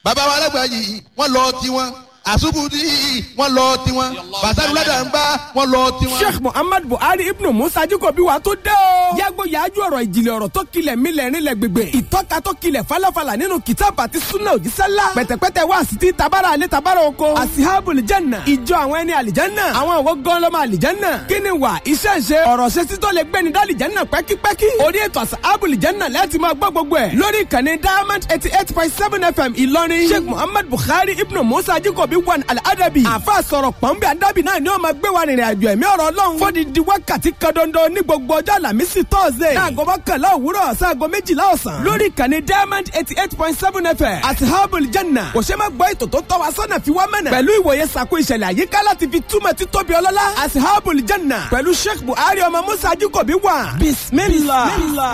bàbá wa alágbà yìí wọ́n lọ tiwọn àṣùbùdí wọ́n lọ tiwọn bàtàlú ládàmbá wọ́n lọ tiwọn. sheikh muhammad buhari ibnu musa jikobi wa tó dé o. yàgò yàájú ọ̀rọ̀ ìjìnlẹ̀ ọ̀rọ̀ tó kilẹ̀ mílẹ̀ rinlẹ̀ gbègbè. ìtọ́ka tó kilẹ̀ falafala nínú kìtàbù àti sunna òjísẹ́lá. pẹ̀tẹ̀pẹ̀tẹ̀ wá sí ti tabara alẹ́ tabara oko. asihabul janna ìjọ àwọn ẹni àlìjánná. àwọn òwò gọ́ńlọ́mọ àlìjánná. kíni wà iṣẹ́ ṣe ọ̀rọ̀ ṣe títọ́ lè gbẹ́ni dálìjánná pẹ́kípẹ́kí. orí ètò asihabul janna láti máa gbọ́ gbogbo ẹ̀. lórí ìkànnì diamond eighty eight point seven fm ìlọrin. sheikh muhammad buhari ibnu musa jikobi wan al-adabi. àfa sọ̀rọ̀ pọ̀nbẹ́ adabi náà ni wọ́n máa gbé wa rìnrìn àjò ẹ̀mí ọ̀rọ̀ ọlọ́run. fódìdí wákàtí kan dandan ní gbogbo ọjọ́ àlàmísì tọ́sídẹ̀ẹ́. láago mọ́kànlá òwúrọ̀ sáago méjìlá ọ̀sán. lórí ìkànnì diamond eighty eight point seven fm àti herbal janna. kò ṣe máa gbọ́ ètò tó tọ́ wa sọ́nà fi wá mẹ́nà. pẹ̀lú ìwòye sàkó ìṣẹ̀lẹ̀ àyíká láti fi túmọ̀ títóbi ọlọ́lá. àti herbal janna. pẹ̀lú sheikh buhari ọmọ musa ajíkòbí wà. bismillah. bismillah.